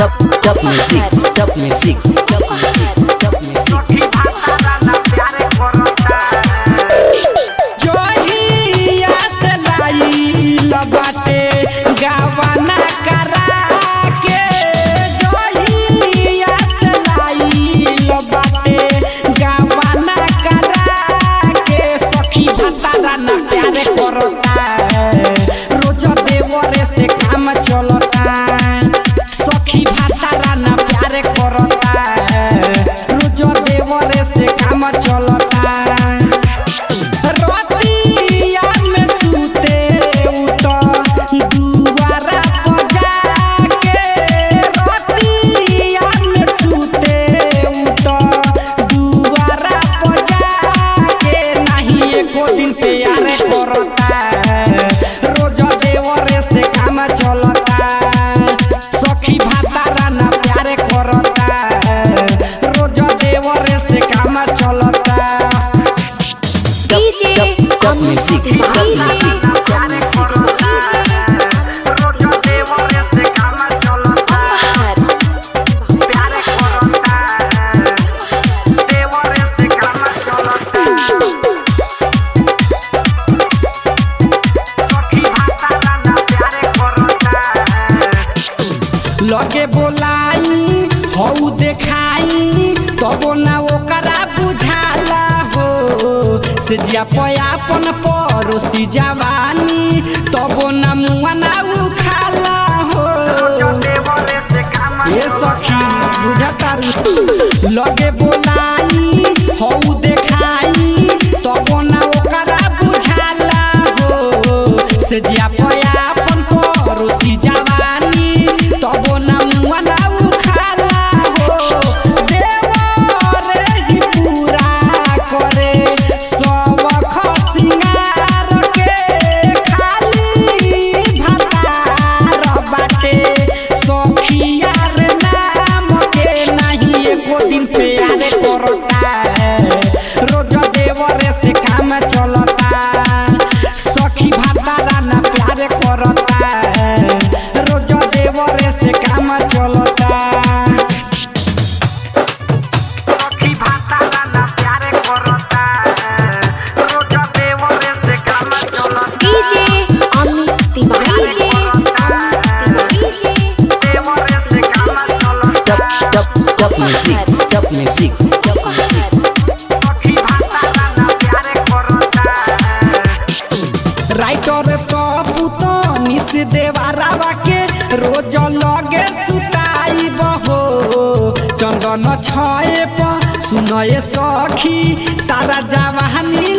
top top music top music top music top music जोहिया से लाइल बाटे गावना करा के जोहिया से लाइल बाटे गावना करा के सखी भतारा ना प्यार करता रोज देवरे से काम चलता सखी भतारा ना प्यार करता रोज देवरे से काम चलता रतिया में सुते उत दुआरा पर जाके रतिया में सुते उत दुआरा पर जाके नहीं एको दिन प्यार करता रोज देवरे से काम चलता सखी भातारा ना प्यार करता रोज देवरे से काम चलता top top top music top music top music लगे बोलाई हऊ देखाई तबो ना ओकरा बुझाला हो से जिया पयापन परोसी जवानी तबो ना मुआ ना उखाला हो ये सखी बुझता लगे बोलाई हऊ देखाई तबो ना ओकरा बुझाला हो से जिया पयापन परोसी जवानी तबो ना मुआ ना उखाला हो देवरे ही पूरा करे सब खसिंगार के खाली भतार बाटे सखियार नाम के नहीं एको दिन प्यार करता रोज देवरे से काम चलता सखी भातारा ना प्यार करता रोज देवरे से काम चलता सखी भातारा ना प्यार करता रोज देवरे से काम चलता DJ Amit Tiwari DJ देवरे से काम चलता top top top music top music top music सखी भातारा ना प्यार करता राइटर तो पुतो निस देवारावा के रोज लगे सुताई बहो चंदन छए प सुनए सखी सारा जवानी